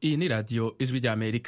iyi ni radiyo ijwi ry'amerika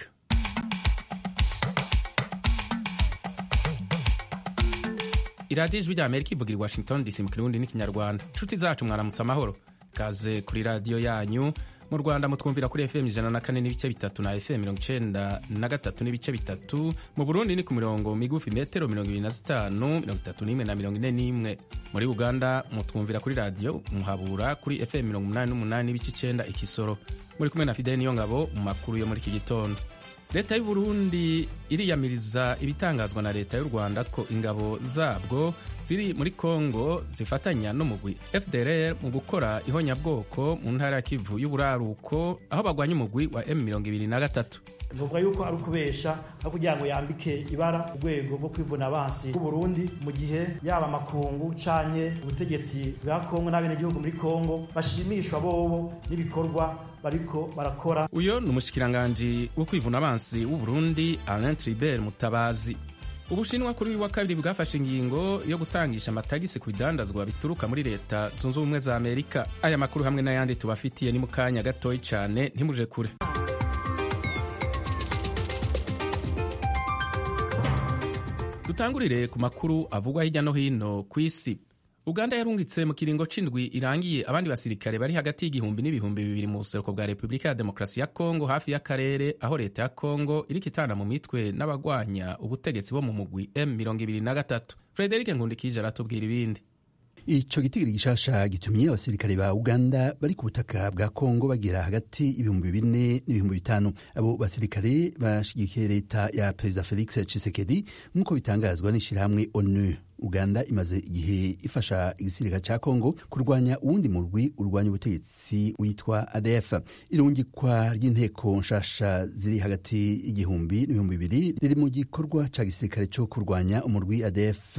iradiyo ijwi ry'amerika ivugira i washington dc mu kirundi n'ikinyarwanda inshuti zacu mwaramutse amahoro kaze kuri radiyo yanyu mu rwanda mutwumvira kuri fm ijana na kane n'ibice bitatu na fm mirongo icenda na gatatu n'ibice bitatu mu burundi ni ku mirongo migufi metero mirongo ibiri na zitanu mirongo itatu n'imwe na mirongo ine n'imwe muri uganda mutwumvira kuri radiyo muhabura kuri fm mirongo umunani n'umunani n'ibice icenda ikisoro muri kumwe na fideli niyo ngabo mu makuru yo muri iki gitondo leta y'u Burundi iriyamiriza ibitangazwa na leta y'u Rwanda ko ingabo zabwo ziri muri Kongo zifatanya n'umugwi FDLR mu gukora ihonyabwoko mu ntara ya Kivu y'uburaruko aho bagwanya umugwi wa M23 Nuvuga yuko ari ukubesha no kugira ngo yambike ibara urwego rwo kwivuna abansi b'u Burundi mu gihe yaba amakungu canke ubutegetsi bwa Kongo n'abenegihugu muri Kongo bashimishwa bobo n'ibikorwa bariko barakora uyo ni umushikiranganji wo kwivuna abansi w'u Burundi Alain Tribert Mutabazi ubushinwa kuri uyu wa kabiri bwafashe ingingo yo gutangisha amatagisi ku bidandazwa bituruka muri leta zunze ubumwe za amerika aya makuru hamwe n'ayandi tubafitiye ni mu kanya gatoyi cyane ntimuje kure dutangurire ku makuru avugwa hirya no hino ku isi uganda yarungitse mu kiringo c'indwi irangiye abandi basirikare bari hagati y'igihumbi n'ibihumbi bibiri mu buseruko bwa repubulika ya demokarasi ya kongo hafi y'akarere aho leta ya kongo iriko itana mu mitwe n'abagwanya ubutegetsi bo mu mugwi m23 frederike nkundikije aratubwira ibindi ico gitigiri gishasha gitumye abasirikare ba uganda bari ku butaka bwa kongo bagera hagati ibihumbi bine n'ibihumbi bitanu abo basirikare bashigikiye leta ya perezida felix tshisekedi nk'uko bitangazwa n'ishirahamwe onu uganda imaze igihe ifasha igisirikare ca kongo kurwanya uwundi murwi urwanya ubutegetsi witwa adf irungikwa ry'inteko nshasha ziri hagati y'igihumbi n'ibihumbi bibiri riri mu gikorwa ca gisirikare co kurwanya umurwi adf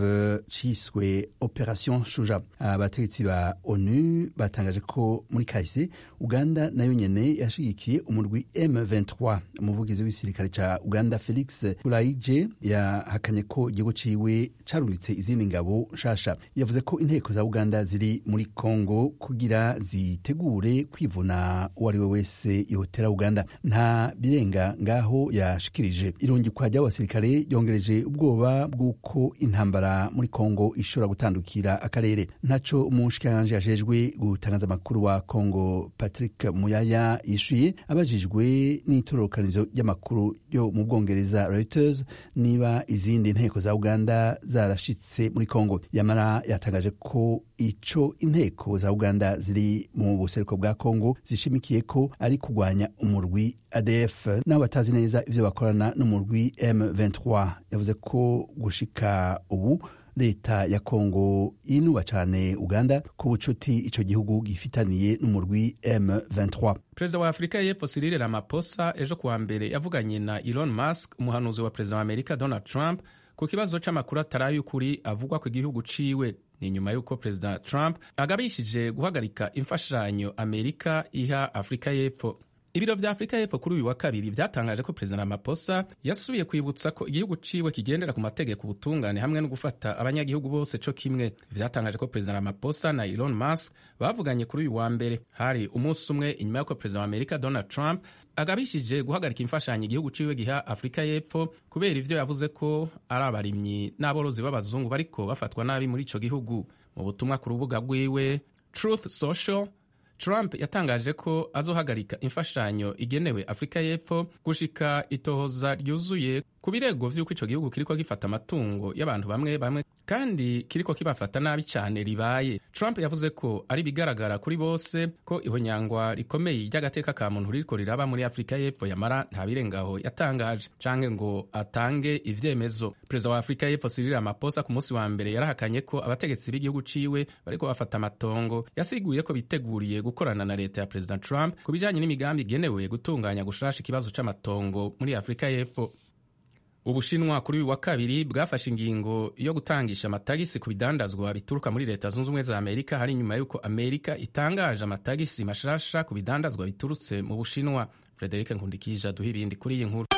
ciswe operation shuja abategetsi ba onu batangaje ko muri kahise uganda nayo nyene yashigikiye umurwi m23 umuvugizi w'igisirikare ca uganda felix kulaije yahakanye ko igihugu ciwe carungitse izindi ngabo nshasha yavuze ko inteko za uganda ziri muri congo kugira zitegure kwivuna uwo ari we wese yotera uganda nta birenga ngaho yashikirije irungikwa ry'abasirikare ryongereje ubwoba bw'uko intambara muri congo ishobora gutandukira akarere ntaco umushikiranganji ajejwe gutangaza amakuru wa congo patrick muyaya yishuye abajijwe n'itororokanizo ry'amakuru ryo mu bwongereza reuters niba izindi nteko za uganda zarashitse muri Kongo yamara yatangaje ko ico inteko za Uganda ziri mu buseruko bwa Kongo zishimikiye ko ari kugwanya umurwi ADF nabo batazi neza ivyo bakorana n'umurwi M23 yavuze ko gushika ubu leta ya Kongo inuba cane Uganda ku bucuti ico gihugu gifitaniye n'umurwi M23 perezida wa afurika y'epfo Cyril Ramaphosa ejo kuwa mbere yavuganye na Elon Musk umuhanuzi wa perezida wa Amerika Donald Trump ku kibazo c'amakuru atari y'ukuri avugwa ku gihugu ciwe ni nyuma y'uko perezida Trump agabishije guhagarika imfashanyo Amerika iha Afurika y'epfo ibiro vya afurika y'epfo kuri uyu wa kabiri vyatangaje ko perezida Ramaphosa yasubiye kwibutsa ko igihugu ciwe kigendera ku mategeko ubutungane hamwe no gufata abanyagihugu bose co kimwe vyatangaje ko perezida Ramaphosa na Elon Musk bavuganye kuri uyu wa mbere hari umunsi umwe inyuma y'uko perezida wa Amerika Donald Trump agabishije guhagarika imfashanyo igihugu ciwe giha afurika y'epfo kubera ivyo yavuze ko ari abarimyi n'aborozi b'abazungu bariko bafatwa nabi muri ico gihugu mu butumwa ku rubuga rwiwe Truth Social Trump yatangaje ko azohagarika imfashanyo igenewe Afurika y'Epfo gushika itohoza ryuzuye ku birego vy'uko ico gihugu kiriko gifata amatungo y'abantu bamwe bamwe kandi kiriko kibafata nabi cane ribaye. Trump yavuze ko ari bigaragara kuri bose ko ihonyangwa rikomeye ry'agateka ka muntu ririko riraba muri Afurika y'Epfo yamara nta birengaho yatangaje canke ngo atange ivyemezo. Perezida wa Afurika y'Epfo Cyril Ramaphosa ku munsi wa mbere yarahakanye ko abategetsi b'igihugu ciwe bariko bafata amatongo. Yasiguye ko biteguriye gukorana na leta ya Perezida Trump ku bijanye n'imigambi igenewe gutunganya gushasha ikibazo c'amatongo muri Afurika y'Epfo. ubushinwa kuri uyu wa kabiri bwafashe ingingo yo gutangisha amatagisi ku bidandazwa bituruka muri leta zunze ubumwe za amerika hari nyuma y'uko amerika itangaje amatagisi mashasha ku bidandazwa biturutse mu bushinwa frederic nkundikije aduha ibindi kuri iyi nkuru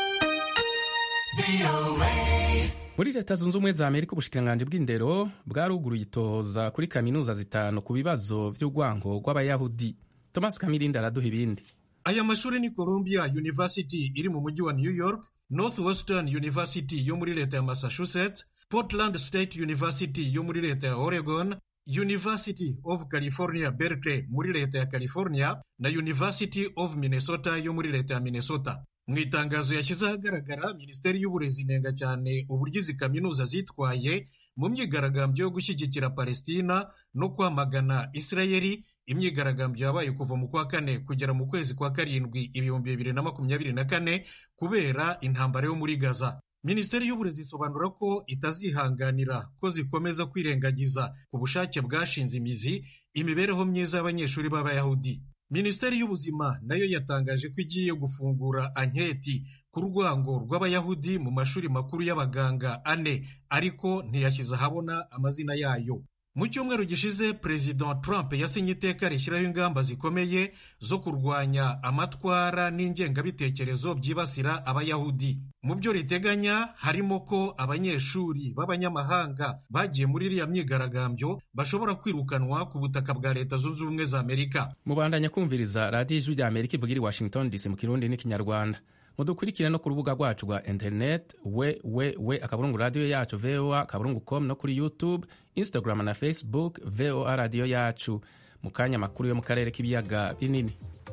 muri leta zunze ubumwe za amerika ubushikiranganji bw'indero bwaruguruye itohoza kuri kaminuza zitanu ku bibazo vy'urwango rw'abayahudi thomas kamirindi araduha ibindi aya mashuri ni columbia university iri mu mujyi wa new york northwestern university yo muri leta ya massachusetts portland state university yo muri leta ya oregon university of california berkeley muri leta ya california na university of minnesota yo muri leta ya minnesota mu itangazo yashyize ahagaragara minisiteri y'uburezi inenga cyane uburyo izi kaminuza zitwaye mu myigaragambyo yo gushyigikira palestina no kwamagana isirayeli imyigaragambyo yabaye kuva mu kwa kane kugera mu kwezi kwa karindwi ibihumbi bibiri na makumyabiri na kane kubera intambara yo muri gaza minisiteri y'uburezi isobanura ko itazihanganira ko zikomeza kwirengagiza ku bushake bwashinze imizi imibereho myiza y'abanyeshuri b'abayahudi minisiteri y'ubuzima nayo yatangaje ko igiye gufungura anketi ku rwango rw'abayahudi mu mashuri makuru y'abaganga ane ariko ntiyashyize ahabona amazina yayo mu cyumweru gishize perezida trump yasinye iteka rishyiraho ingamba zikomeye zo kurwanya amatwara n'ingengabitekerezo byibasira abayahudi mu byo riteganya harimo ko abanyeshuri b'abanyamahanga bagiye muri iriya myigaragambyo bashobora kwirukanwa ku butaka bwa leta zunze ubumwe za amerika mubandanya kumviriza radiyo ijwi rya amerika ivuga iri washington dc mu kirundi n'ikinyarwanda mudukurikire no ku rubuga rwacu rwa interineti we we we akaburungu radiyo yacu voa akaburungu com no kuri youtube instagram na facebook voa radiyo yacu mu kanya amakuru yo mu karere k'ibiyaga binini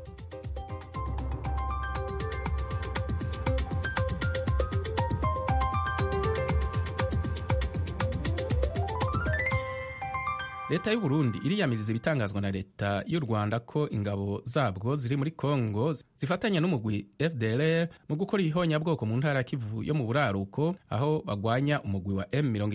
leta y'u Burundi iriyamiriza ibitangazwa na leta y'u Rwanda ko ingabo zabwo ziri muri Kongo zifatanya n'umugwi FDLR mu gukora ihonyabwoko mu ntara ya Kivu yo mu buraruko aho bagwanya umugwi wa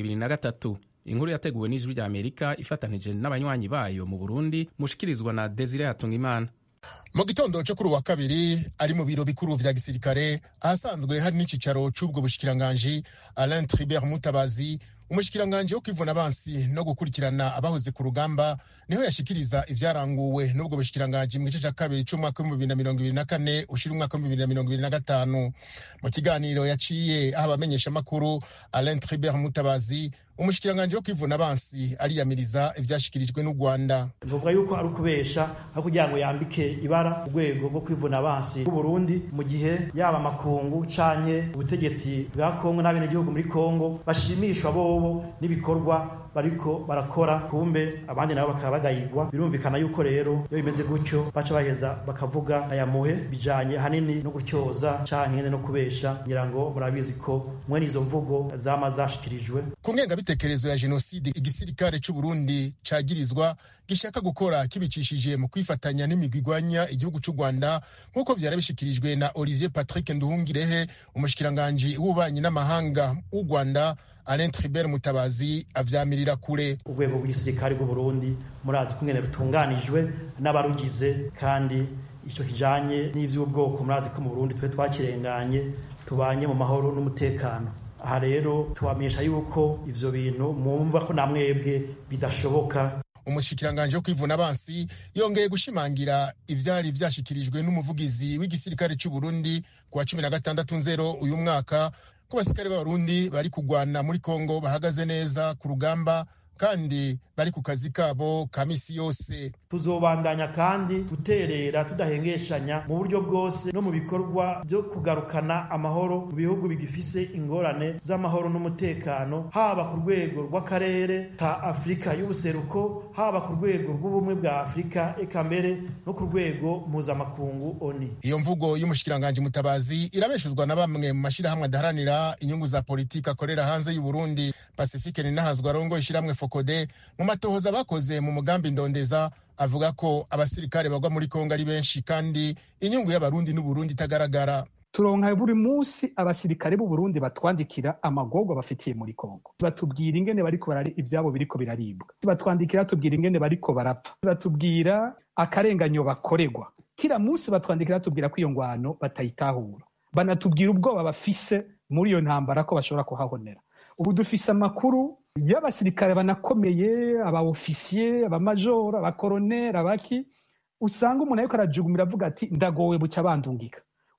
M23 inkuru yateguwe n'ijwi rya Amerika ifatanije n'abanywanyi bayo mu Burundi mushikirizwa na Desire Hatungimana mu gitondo cyo kuri uwa kabiri ari mu biro bikuru vya gisirikare ahasanzwe hari n'icicaro c'ubwo bushikiranganji Alain Tribert Mutabazi umushikiranganji wo kwivuna abansi no gukurikirana abahoze ku rugamba niho yashikiriza ivyaranguwe n'ubwo bushikiranganji mu gice ca kabiri c'umwaka w'ibihumbi bibiri na mirongo ibiri na kane ushira umwaka w'ibihumbi bibiri na mirongo ibiri na gatanu mu kiganiro yaciye aho abamenyeshamakuru Alain Tribert Mutabazi umushikiranganji wo kwivuna abansi ariyamiriza ivyashikirijwe n'u Rwanda ntuvuga yuko ari ukubesha aho kugira ngo yambike ibara urwego rwo kwivuna abansi bw'u Burundi mu gihe yaba amakungu canke ubutegetsi bwa Kongo n'abenegihugu muri Kongo bashimishwa bobo n'ibikorwa bariko barakora kumbe abandi nabo bakaba bagayirwa birumvikana yuko rero iyo bimeze gutyo baca baheza bakavuga aya muhe bijanye hanini no gutyoza canke no kubesha ngira ngo murabizi ko mwene izo mvugo zama zashikirijwe ku ngengabitekerezo ya jenoside igisirikare c'u Burundi cagirizwa gishaka gukora kibicishije mu kwifatanya n'imigwi igwanya igihugu c'u Rwanda nk'uko vyari bishikirijwe na Olivier Patrick Nduhungirehe umushikiranganji w'ububanyi n'amahanga w'u Rwanda Alain Tribert Mutabazi avyamirira kure urwego rw'igisirikare bw'u Burundi murazi kungene rutunganijwe n'abarugize kandi ico kijanye n'ivy'ubwoko murazi ko mu Burundi twe twakirenganye tubanye mu mahoro n'umutekano aha rero tubamenyesha yuko ivyo bintu mwumva ko namwebwe bidashoboka umushikiranganji wo kwivuna abansi yongeye gushimangira ivyari vyashikirijwe n'umuvugizi w'igisirikare c'u Burundi ku wa cumi na gatandatu nzero uyu mwaka ko abasirikare b'abarundi bari kugwana muri kongo bahagaze neza ku rugamba kandi bari ku kazi kabo ka misi yose tuzobandanya kandi guterera tudahengeshanya mu buryo bwose no mu bikorwa byo kugarukana amahoro mu bihugu bigifise ingorane z'amahoro n'umutekano haba ku rwego rw'akarere ka afurika y'ubuseruko haba ku rwego rw'ubumwe bwa afurika eka mbere no ku rwego mpuzamakungu oni iyo mvugo y'umushikiranganji mutabazi irabeshuzwa na bamwe mu mashyirahamwe adaharanira inyungu za politiki akorera hanze y'u Burundi pacifique ninahazwa arongo ishyirahamwe fokode mu matohoza bakoze mu mugambi ndondeza avuga ko abasirikare bagwa muri kongo ari benshi kandi inyungu y'abarundi n'uburundi itagaragara turonka buri munsi abasirikare b'u Burundi batwandikira amagorwa bafitiye muri Kongo batubwira ingene bariko barari ivyabo biriko biraribwa batwandikira tubwira ingene bariko barapfa batubwira akarenganyo bakorerwa kila munsi batwandikira tubwira ko iyo ngwano batayitahura banatubwira ubwoba bafise muri iyo ntambara ko bashobora kuhahonera ubu dufise amakuru y'abasirikare banakomeye abaofisiye abamajoro abakoroneri abaki usanga umuntu ariko arajugumira avuga ati ndagowe buca bandungika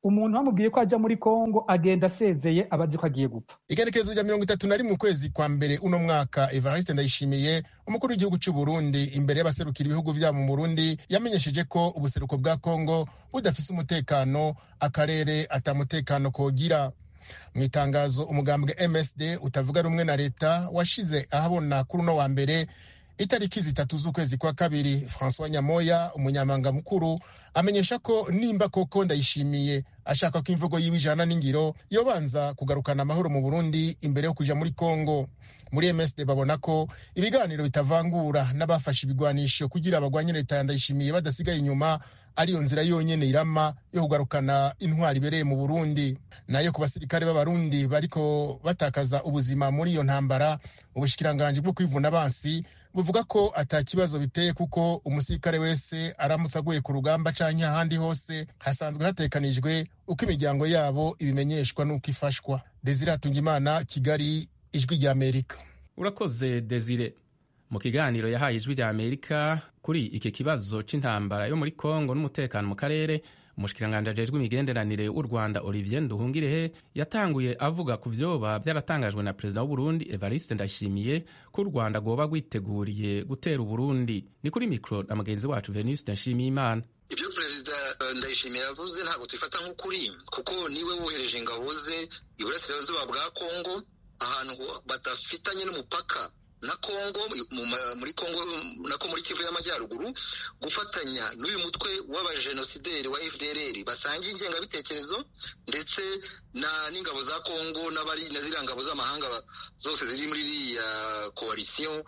umuntu bamubwiye ko ajya muri kongo agenda asezeye aba azi ko agiye gupfa igerekezo rya mirongo itatu na rimwe ukwezi kwa mbere uno mwaka evariste ndayishimiye umukuru w'igihugu cy'u burundi imbere y'abaserukira ibihugu byabo mu burundi yamenyesheje ko ubuseruko bwa kongo budafise umutekano akarere atamutekano kogira mu itangazo umugambwe msd utavuga rumwe na leta washize ahabona kuri uno wa mbere itariki zitatu z'ukwezi kwa kabiri francois nyamoya umunyamabanga mukuru amenyesha ko nimba koko ndayishimiye ashaka ko imvugo yiwe ijana n'ingiro yobanza kugarukana amahoro mu burundi imbere yo kuja muri congo muri msd babona ko ibiganiro bitavangura n'abafashe ibigwanisho kugira abagwanye leta ya ndayishimiye badasigaye inyuma ariyo nzira yonyene irama yo kugarukana intwari ibereye mu burundi nayo ku basirikare b'abarundi bariko batakaza ubuzima muri iyo ntambara ubushikiranganji bwo kwivuna abansi buvuga ko ata kibazo biteye kuko umusirikare wese aramutse aguye ku rugamba canke ahandi hose hasanzwe hatekanijwe uko imiryango yabo ibimenyeshwa n'uko ifashwa desire hatungimana kigali ijwi rya amerika urakoze desire mu kiganiro yahaye ijwi rya amerika kuri iki kibazo c'intambara yo muri kongo n'umutekano mu karere umushikiranganji ajejwe imigenderanire w'u rwanda olivier nduhungirehe yatanguye avuga ku vyoba vyaratangajwe na perezida w'uburundi evariste ndayishimiye ko u rwanda rwoba rwiteguriye gutera uburundi ni kuri mikro na mugenzi wacu venuste nshimiyimana ibyo perezida ndayishimiye yavuze ntabwo tubifata nk'ukuri kuko niwe wohereje ingabo ze iburasirazuba bwa kongo ahantu badafitanye n'umupaka na kongo muri kongo nako muri kivu y'amajyaruguru gufatanya n'uyu mutwe w'abajenosideri wa fdrr basangiye ingengabitekerezo ndetse na n'ingabo za kongo n'abari na ziriya ngabo z'amahanga zose ziri muri iriya koalisiyo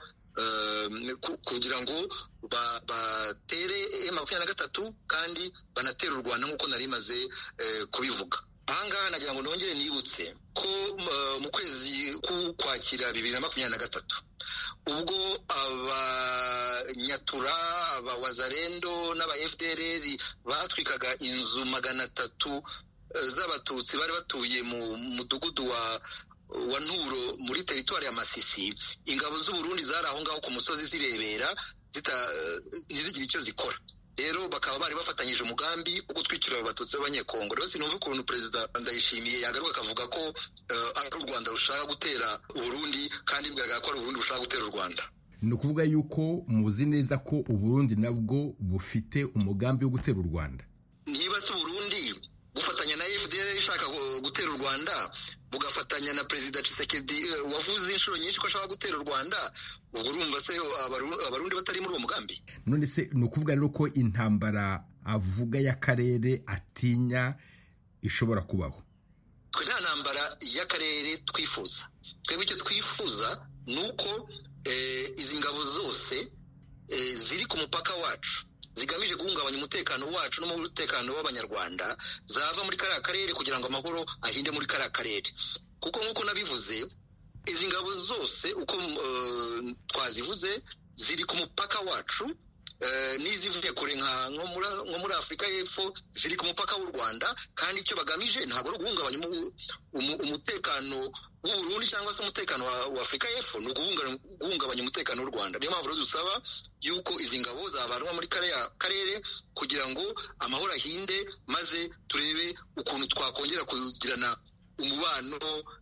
kugira ngo batere makumyabiri na gatatu kandi banatere u rwanda nk'uko nari maze kubivuga ahangaha nagira ngo nongere nibutse ko mu kwezi k'ukwakira bibiri na makumyabiri na gatatu ubwo abanyatura abawazarendo n'aba fdrr batwikaga inzu magana atatu z'abatutsi bari batuye mu mudugudu wa wa nturo muri teritwari ya masisi ingabo z'uburundi zari aho ngaho ku musozi zirebera ntizigire icyo zikora rero bakaba bari bafatanyije umugambi wo gutwikira abo batutsi b'abanyekongo rero sinumva ukuntu perezida ndayishimiye yagaruka akavuga ko ari u rwanda rushaka gutera uburundi kandi bigaragara ko ari uburundi bushaka gutera u rwanda ni ukuvuga yuko muzi neza ko uburundi nabwo bufite umugambi wo gutera u rwanda niba si uburundi gufatanya na fdr ishaka gutera u rwanda bugafatanya na perezida Tshisekedi wavuze inshuro nyinshi ko ashaka gutera u rwanda ubwo urumva se abarundi batari muri uwo mugambi none se ni ukuvuga rero ko intambara avuga y'akarere atinya ishobora kubaho twe nta ntambara y'akarere twifuza twebwe icyo twifuza ni uko izi ngabo zose ziri ku mupaka wacu zigamije guhungabanya umutekano wacu n'umutekano w'abanyarwanda zava muri kariya karere kugira ngo amahoro ahinde muri kariya karere kuko nk'uko nabivuze izi ngabo zose uko twazivuze ziri ku mupaka wacu n'izivuye kure nko muri afurika y'epfo ziri ku mupaka w'u rwanda kandi icyo bagamije ntabwo ari uguhungabanya umutekano w'uburundi cyangwa se umutekano wa afurika y'epfo ni uguhungabanya umutekano w'u rwanda niyo mpamvu rero dusaba yuko izi ngabo zavanwa muri kariya karere kugira ngo amahoro ahinde maze turebe ukuntu twakongera kugirana umubano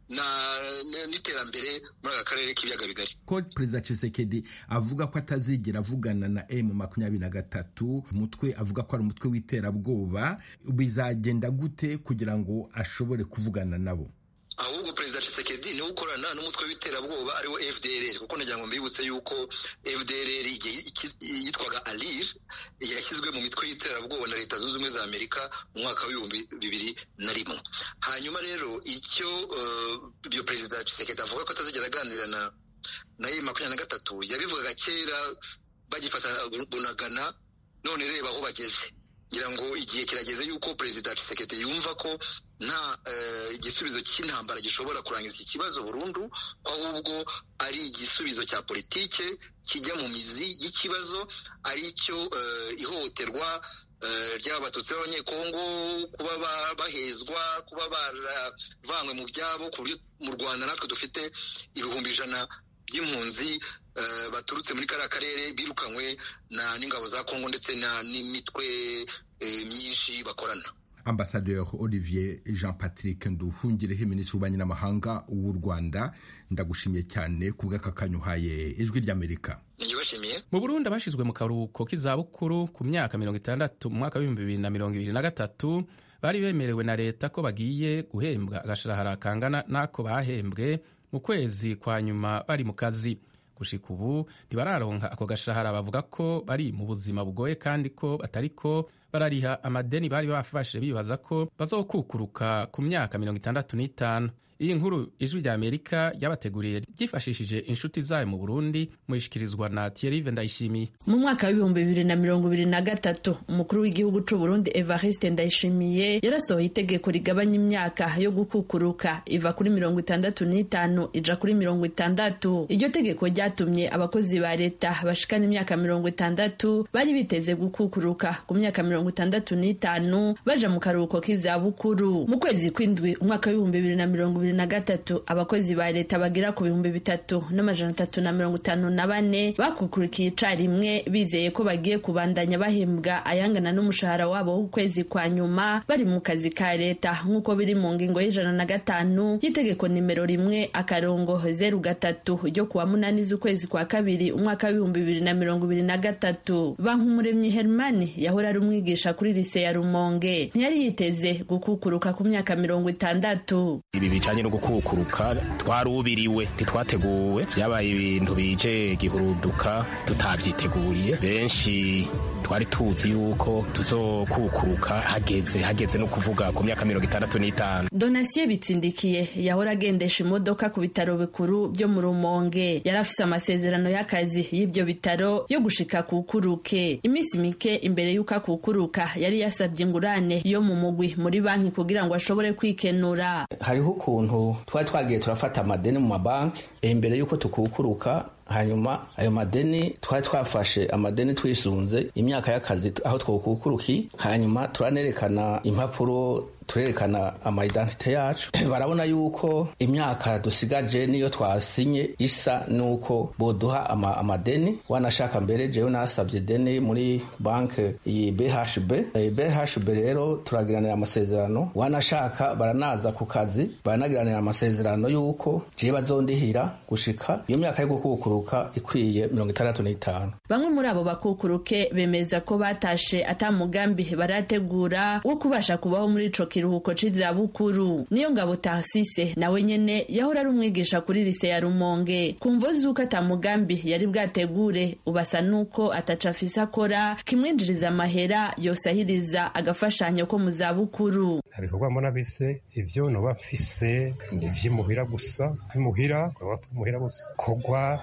n'iterambere muri aka karere k'ibiyaga bigari ko perezida Tshisekedi avuga ko atazigera avugana na emu makumyabiri na gatatu umutwe avuga ko ari umutwe w'iterabwoba bizagenda gute kugira ngo ashobore kuvugana nabo ahubwo perezida Tshisekedi niwe ukorana n'umutwe w'iterabwoba ariwo FDLR kuko nagira ngo mbibutse yuko FDLR yitwaga ALIR yashyizwe mu mitwe y'iterabwoba na leta zunze ubumwe za Amerika mu mwaka w'ibihumbi bibiri na rimwe hanyuma rero icyo ibyo perezida Tshisekedi avuga ko atazigera aganira na na ye makumyabiri na gatatu yabivugaga kera bagifata bunagana none reba aho bageze ngira ngo igihe kirageze yuko perezida Tshisekedi yumva ko nta igisubizo cy'intambara gishobora kurangiza iki kibazo burundu ko ahubwo ari igisubizo cya politike kijya mu mizi y'ikibazo ari cyo ihohoterwa ry'abatutsi b'abanyekongo kuba bahezwa kuba baravanywe mu byabo ku buryo mu rwanda natwe dufite ibihumbi ijana by'impunzi baturutse muri kariya karere birukanywe n'ingabo za kongo ndetse n'imitwe myinshi bakorana ambasaderi olivier jean patrick nduhungireho minisitiri w'ububanyi n'amahanga w'u rwanda ndagushimiye cyane ku bw'aka uhaye ijwi ry'amerika mu burundi abashyizwe mu karuhuko k'izabukuru ku myaka mirongo itandatu mu mwaka w'ibihumbi bibiri na mirongo ibiri na gatatu bari bemerewe na leta ko bagiye guhembwa agashahara kangana n'ako bahembwe mu kwezi kwa nyuma bari mu kazi gushika ubu ntibararonka ako gashahara bavuga ko bari mu buzima bugoye kandi ko batariko barariha amadeni bari bafashe bibaza ko bazokukuruka ku myaka mirongo itandatu n'itanu iyi nkuru ijwi rya amerika ryabateguriye ryifashishije inshuti zayo mu burundi muyishikirizwa na thierrive ndayishimiye mu mwaka w'ibihumbi bibiri na mirongo ibiri na gatatu umukuru w'igihugu c'u burundi evariste ndayishimiye yarasohoye itegeko rigabanya imyaka yo gukukuruka iva kuri mirongo itandatu n'itanu ija kuri mirongo itandatu iryo tegeko ryatumye abakozi ba leta bashikana imyaka mirongo itandatu bari biteze gukukuruka ku myaka mirongo itandatu n'itanu baja mu karuhuko k'izabukuru mu kwezi kw'indwi umwaka w'ibihumbi bibiri na mirongo ibiri na gatatu abakozi ba leta bagera ku bihumbi bitatu n'amajana atatu na mirongo itanu na bane bakukurikiye icarimwe bizeye ko bagiye kubandanya bahembwa ayangana n'umushahara wabo w'ukwezi kwa nyuma bari mu kazi ka leta nk'uko biri mu ngingo y'ijana na gatanu y'itegeko nimero rimwe akarongo zeru gatatu ryo kuwa munani z'ukwezi kwa kabiri umwaka w'ibihumbi bibiri na mirongo ibiri na gatatu bankumuremyi hermani yahora ari umwigisha kuri lise ya rumonge ntiyari yiteze gukukuruka ku myaka mirongo itandatu ibi bijanye no gukukuruka twarubiriwe ntitwateguwe vyabaye ibintu bije gihuruduka tutavyiteguriye benshi twari tuzi yuko tuzokukuruka hageze hageze no kuvuga ku myaka mirongo itandatu n'itanu donasiye bitsindikiye yahora agendesha imodoka ku bitaro bikuru byo mu rumonge yari afise amasezerano y'akazi y'ibyo bitaro yo gushika kukuruke iminsi mike imbere y'uko akukuruka yari yasabye ingurane yo mu mugwi muri banki kugira ngo ashobore kwikenura hariho ukuntu twari twagiye turafata amadeni mu mabanki imbere y'uko tukukuruka hanyuma ayo madeni twari twafashe amadeni twisunze imyaka y'akazi aho twokukuruki hanyuma turanerekana impapuro turerekana amaidentite yacu barabona yuko imyaka dusigaje niyo twasinye isa nuko boduha ama, amadeni wanashaka mbere jewe nasabye deni muri banke iyi BHB e, BHB rero turagiranira amasezerano wanashaka baranaza ku kazi baranagiranira amasezerano yuko jewe bazondihira gushika iyo myaka yo gukukuruka ikwiye mirongo itandatu n'itanu bamwe muri abo bakukuruke bemeza ko batashe ata mugambi barategura wo kubasha kubaho muri ico kiruhuko c'izabukuru niyo ngabo Tarsise nawe nyene yahora ari umwigisha kuri lise ya Rumonge kumvo zuko ata mugambi yari bwategure ubasa nuko ataca afise akora kimwinjiriza amahera yosahiriza agafashanyo ko mu zabukuru ibikorwa mbona bise ivyo noba mfise ivy'imuhira gusa imuhira muhira gusa kogwa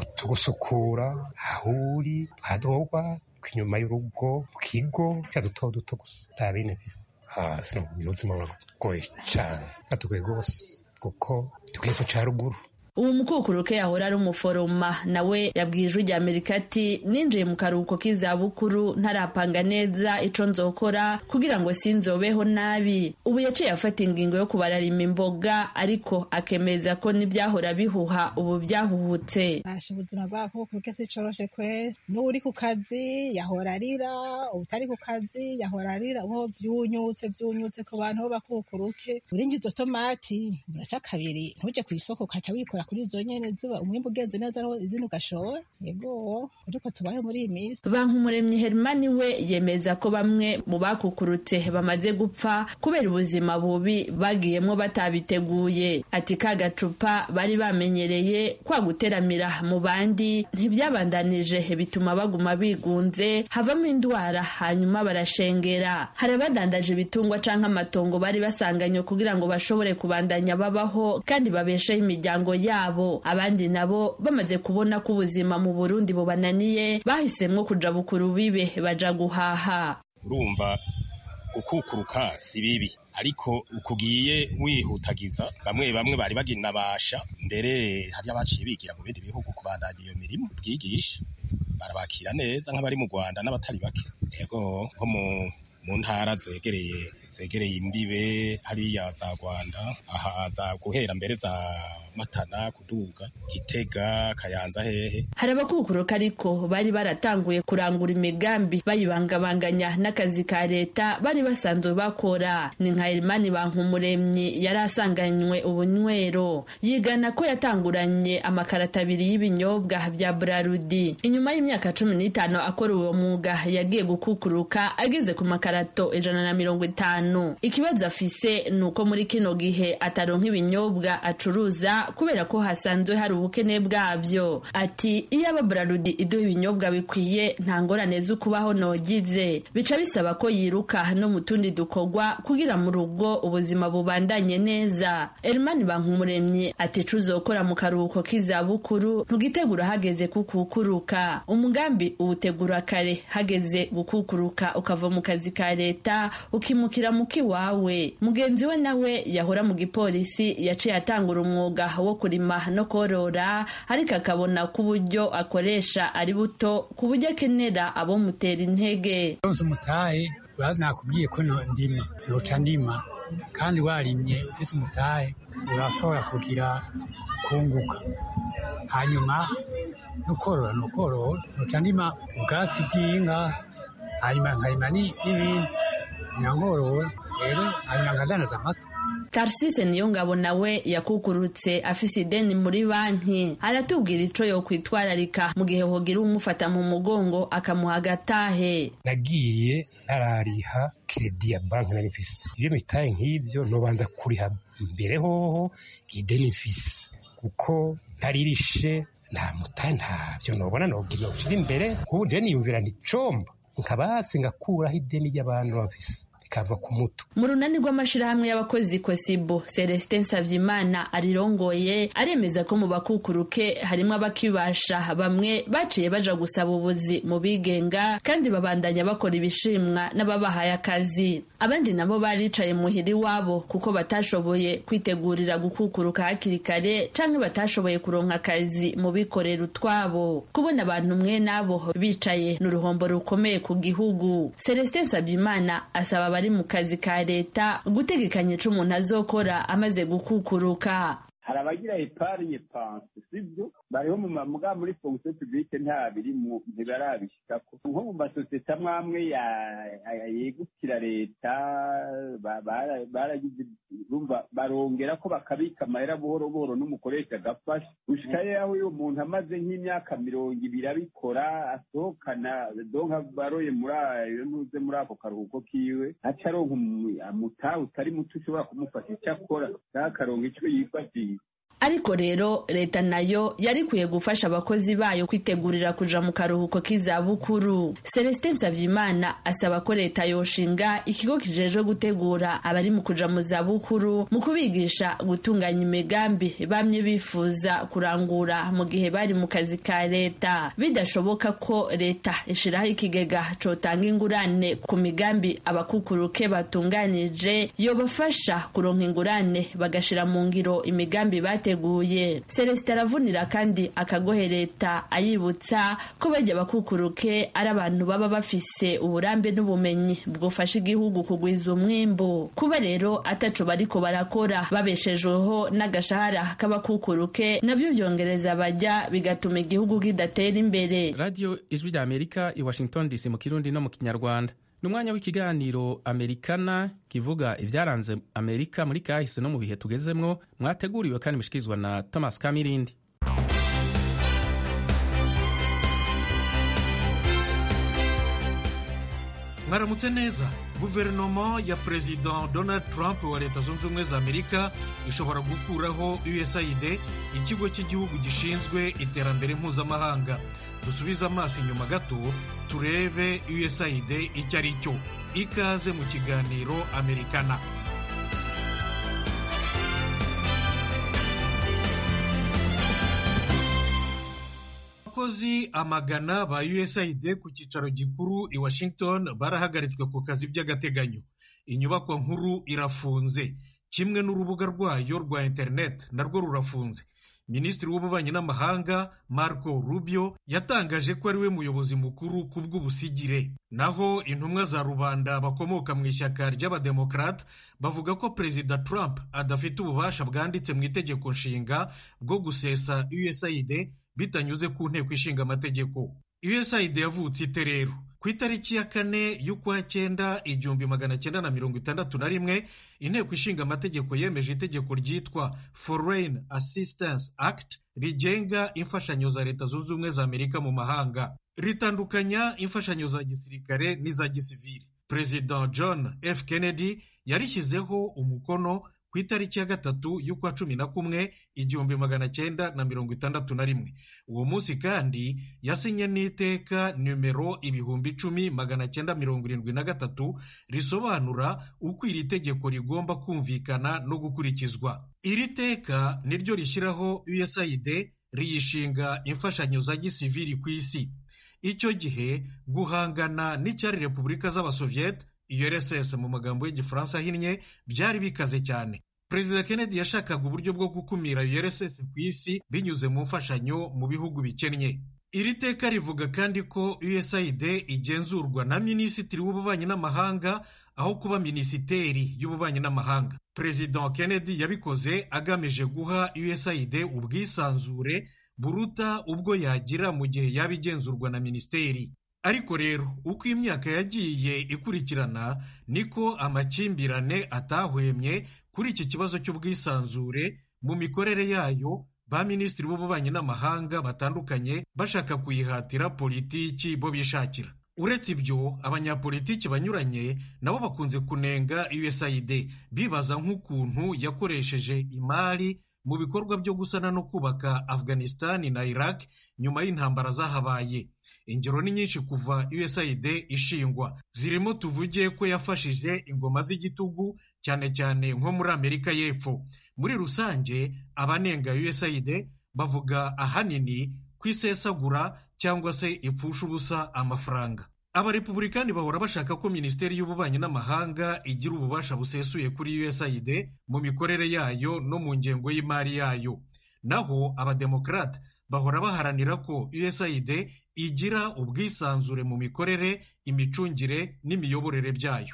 tugusukura ahuri hadogwa inyuma y'urugo mu kigo cya duto duto gusa nta bine bisa hasi ubuzima buragoye cyane atugoye rwose kuko tugiye ca ruguru uwo mukukuruke yahora ari umuforoma nawe yabwiye ijwi rya amerika ati ninjiye mu karuhuko k'izabukuru ntarapanga neza ico nzokora kugira ngo sinzobeho nabi ubu yaciye afata ingingo yo kubararima imboga ariko akemeza ko n'ibyahora bihuha ubu byahuhutse basha ubuzima bw'abakukuruke si coroshe kwe n'uri ku kazi yahora arira utari ku kazi yahora arira uho vyunyutse vyunyutse ku bantu bo bakukuruke urimye izo tomati uraca kabiri ntuje kw'isoko ukaca wikora kuri izo nyene ziba umwimbu ugenze neza aho izindi ugashora yego ariko tubaye muri iyi minsi bankumuremyi hermani we yemeza ko bamwe mu bakukurutse bamaze gupfa kubera ubuzima bubi bagiyemwo batabiteguye ati ka gacupa bari bamenyereye kwa guteramira mu bandi ntibyabandanije bituma baguma bigunze havamo indwara hanyuma barashengera hari abadandaje ibitungwa canke amatongo bari basanganywe kugira ngo bashobore kubandanya babaho kandi babesheho imiryango yabo abandi nabo bamaze kubona ko ubuzima mu burundi bubananiye bahisemwo kuja bukuru bibe baja guhaha urumva gukukuruka si bibi ariko ukugiye wihutagiza bamwe bamwe bari baginabasha mbere hari abaciye bigira mu bindi bihugu kubandanya iyo mirimo bwigisha barabakira neza nk'abari mu rwanda n'abatari bake yego nko mu mu ntara zegereye zegereye imbibe hariya za rwanda aha za guhera mbere za matana kuduga gitega kayanza hehe hari abakukuruka ariko bari baratanguye kurangura imigambi bayibangabanganya n'akazi ka leta bari basanzwe bakora ni nka erimani bankumuremyi yari asanganywe ubunywero yigana ko yatanguranye amakarata abiri y'ibinyobwa bya brarudi inyuma y'imyaka cumi n'itanu akora uwo mwuga yagiye gukukuruka ageze ku makarato ijana na mirongo itanu ikibazo afise ni uko muri kino gihe ataronka ibinyobwa acuruza kubera ko hasanzwe hari ubukene bwabyo ati iyo aba brarudi iduha ibinyobwa bikwiye nta ngorane zo kubaho nogize bica bisaba ko yiruka no mu tundi dukorwa kugira mu rugo ubuzima bubandanye neza erimani bankumuremyi ati cuzokora mu karuhuko k'izabukuru ntugitegura hageze kukukuruka umugambi uwutegura kare hageze gukukuruka ukava mu kazi ka leta ukimukira mu kiwawe mugenzi we nawe yahora mu gipolisi yaciye atangura umwuga wo kurima no korora ariko akabona ko uburyo akoresha ari buto ku buryo akenera abomutera intege ronse umutahe urazi nakubwiye ko ndima noca ndima kandi warimye ufise umutahe urashobora kugira kunguka hanyuma nukorora nukorora noca ndima ubwatsi bw'inka hanyuma nkarima n'ibindi nyankorora rero hanyuma nkadandaza amata tarsise niyo ngabo nawe yakukurutse afise ideni muri banki aratubwira ico yokwitwararika mu gihe hogira umufata mu mugongo akamuha agatahe nagiye ntarariha kredi ya banki nari mfise iyo mitaye nk'ivyo nobanza kuriha mbere hoho ideni mfise kuko ntaririshe nta mutahe ntavyo nobona nogira noshira imbere nk'ubu je niyumvira nticomba nkaba hasi ngakuraho ideni ry'abantu bafise ikava ku muto mu runani rw'amashirahamwe y'abakozi kosibo celestin savyimana arirongoye aremeza ko mu bakukuruke harimo abakibasha bamwe baciye baja gusaba ubuzi mu bigenga kandi babandanya bakora ibishimwa n'ababahaye akazi abandi nabo baricaye muhira iwabo kuko batashoboye kwitegurira gukukuruka hakiri kare canke batashoboye kuronka akazi mu bikorera utwabo kubona abantu mwe nabo bicaye ni uruhombo rukomeye ku gihugu celestin savyimana asaba abari mu kazi ka leta gutegekanya ico umuntu azokora amaze gukukuruka hari abagira epargne panse sibyo bariho mu mamuga muri fonction publique nta birimwo ntibarabishikako nko mu masosiyete amwe amwe yegukira leta baragize urumva barongera ko bakabika amahera buhoro buhoro n'umukoresha agafasha gushikayo aho uyu muntu amaze nk'imyaka mirongo ibiri abikora asohokana donka baroye muri ayo ntuze muri ako karuhuko kiwe aca aronka umutahe utari muto ushobora kumufasha icyo akora akaronka ico yifashisha ariko rero leta nayo yari ikwiye gufasha abakozi bayo kwitegurira kuja mu karuhuko k'izabukuru celestin savyimana asaba ko leta yoshinga ikigo kijejwe gutegura abari mu kuja mu zabukuru mu kubigisha gutunganya imigambi bamye bifuza kurangura mu gihe bari mu kazi ka leta bidashoboka ko leta ishiraho ikigega cotanga ingurane ku migambi abakukuruke batunganije yobafasha kuronka ingurane bagashira mu ngiro imigambi bate bateguye celestin aravunira kandi akagohe leta ayibutsa ko bajya bakukuruke ari abantu baba bafise uburambe n'ubumenyi bwofasha igihugu kugwiza umwimbu kuba rero ataco bariko barakora babeshejweho n'agashahara k'abakukuruke nabyo byongereza bajya bigatuma igihugu kidatera imbere radiyo ijwi rya amerika i washington dc mu kirundi no mu kinyarwanda ni umwanya w'ikiganiro amerikana kivuga ibyaranze amerika muri kahise no mu bihe tugezemwo mwateguriwe kandi mushikirizwa na thomas kamirindi mwaramutse neza guverinoma ya perezida donald trump wa leta zunze ubumwe za amerika ishobora gukuraho usaid ikigo cy'igihugu gishinzwe iterambere mpuzamahanga dusubize amaso inyuma gato turebe usaid icyo ari cyo ikaze mu kiganiro amerikana abakozi amagana ba usaid ku cyicaro gikuru i washington barahagaritswe ku kazi by'agateganyo inyubakwa nkuru irafunze kimwe n'urubuga rwayo rwa interineti narwo rurafunze minisitiri w'ububanyi n'amahanga marco rubio yatangaje ko ari we muyobozi mukuru ku bw'ubusigire naho intumwa za rubanda bakomoka mu ishyaka ry'abademokarate bavuga ko perezida trump adafite ububasha bwanditse mu itegeko nshinga bwo gusesa usaid bitanyuze ku nteko ishinga amategeko usaid yavutse ite rero ku itariki ya kane y'ukwa cyenda igihumbi magana cyenda na mirongo itandatu na rimwe inteko ishinga amategeko yemeje itegeko ryitwa foreign assistance act rigenga imfashanyo za leta zunze ubumwe za amerika mu mahanga ritandukanya imfashanyo za gisirikare n'iza gisivili perezida john f kennedy yarishyizeho umukono ku itariki ya gatatu y'ukwa cumi na kumwe igihumbi magana cyenda na mirongo itandatu na rimwe uwo munsi kandi yasinye n'iteka nimero ibihumbi icumi magana cyenda mirongo irindwi na gatatu risobanura uko iri tegeko rigomba kumvikana no gukurikizwa iri teka niryo rishyiraho usaid riyishinga imfashanyo za gisivili ku isi icyo gihe guhangana n'icyari repubulika z'abasoviyete urss mu magambo y'igifaransa ahinnye byari bikaze cyane perezida kennedy yashakaga uburyo bwo gukumira urss ku isi binyuze mu mfashanyo mu bihugu bikennye iri teka rivuga kandi ko usaid igenzurwa na minisitiri w'ububanyi n'amahanga aho kuba minisiteri y'ububanyi n'amahanga perezida kennedy yabikoze agamije guha usaid ubwisanzure buruta ubwo yagira mu gihe yaba igenzurwa na minisiteri ariko rero uko imyaka yagiye ikurikirana niko amakimbirane atahwemye kuri iki kibazo cy'ubwisanzure mu mikorere yayo ba minisitiri b'ububanyi n'amahanga batandukanye bashaka kuyihatira politiki bo bishakira uretse ibyo abanyapolitiki banyuranye nabo bakunze kunenga usaid bibaza nk'ukuntu yakoresheje imari mu bikorwa byo gusana no kubaka afghanistan na iraq nyuma y'intambara zahabaye ingero ni nyinshi kuva usaid ishingwa zirimo tuvuge ko yafashije ingoma z'igitugu cyane cyane nko muri amerika y'epfo muri rusange abanenga usaid bavuga ahanini ku isesagura cyangwa se ipfusha ubusa amafaranga abarepubulikani bahora bashaka ko minisiteri y'ububanyi n'amahanga igira ububasha busesuye kuri usaid mu mikorere yayo no mu ngengo y'imari yayo naho abademokarate bahora baharanira ko usaid igira ubwisanzure mu mikorere imicungire n'imiyoborere byayo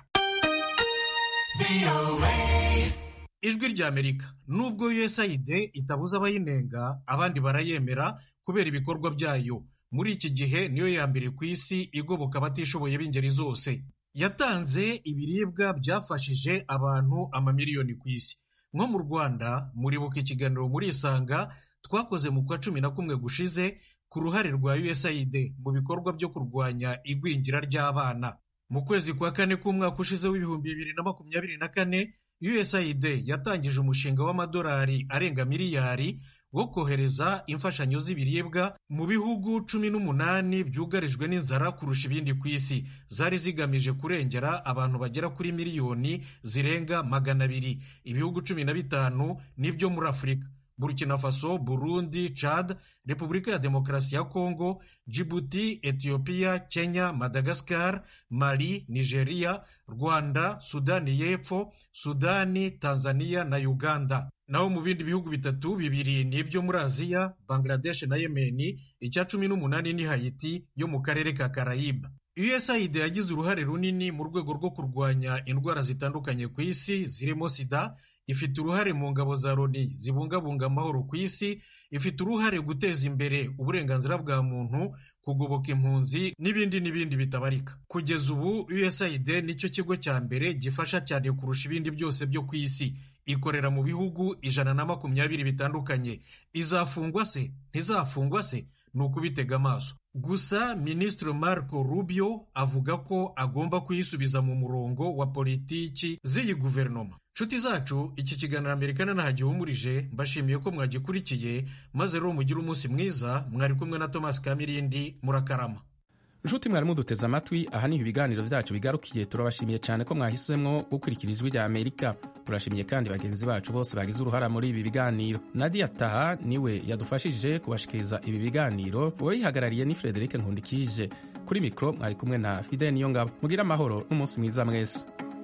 ijwi ry'amerika nubwo usaid itabuza abayinenga abandi barayemera kubera ibikorwa byayo muri iki gihe niyo ya mbere ku isi igoboka abatishoboye b'ingeri zose yatanze ibiribwa byafashije abantu amamiliyoni ku isi nko mu rwanda muribuka ikiganiro muri isanga twakoze mu kwa cumi na kumwe gushize ku ruhare rwa usaid mu bikorwa byo kurwanya igwingira ry'abana mu kwezi kwa kane k'umwaka ushize w'ibihumbi bibiri na makumyabiri na kane usaid yatangije umushinga w'amadolari arenga miliyari wo kohereza imfashanyo z'ibiribwa mu bihugu cumi n'umunani byugarijwe n'inzara kurusha ibindi ku isi zari zigamije kurengera abantu bagera kuri miliyoni zirenga magana abiri ibihugu cumi na bitanu nibyo muri afurika burkina faso burundi chad repubulika ya demokarasi ya kongo jibuti etiyopiya kenya madagascar mali nigeria rwanda sudani y'epfo sudani tanzania na uganda naho mu bindi bihugu bitatu bibiri ni ibyo muri aziya bangladesh na yemeni icya cumi n'umunani ni hayiti yo mu karere ka karayiba usaid yagize uruhare runini mu rwego rwo kurwanya indwara zitandukanye ku isi zirimo sida ifite uruhare mu ngabo za loni zibungabunga amahoro ku isi ifite uruhare guteza imbere uburenganzira bwa muntu kugoboka impunzi n'ibindi n'ibindi bitabarika kugeza ubu usaid nicyo kigo cya mbere gifasha cyane kurusha ibindi byose byo ku isi ikorera mu bihugu ijana na makumyabiri bitandukanye izafungwa se ntizafungwa se ni ukubitega amaso gusa minisitiri marco rubio avuga ko agomba kuyisubiza mu murongo wa politiki z'iyi guverinoma nshuti zacu iki kiganiro amerika ntagihumurije mbashimiye ko mwagikurikiye maze rero mugire umunsi mwiza mwari kumwe na thomas kamirindi murakarama nshuti mwari muduteze amatwi aha niho ibiganiro byacu bigarukiye turabashimiye cyane ko mwahisemo gukurikira ijwi rya amerika turashimiye kandi bagenzi bacu bose bagize uruhara muri ibi biganiro nadia taha niwe yadufashije kubashikiriza ibi biganiro uwayihagarariye ni frederic nkundikije kuri mikoro mwari kumwe na fide niyo ngabo mugire amahoro n'umunsi mwiza mwese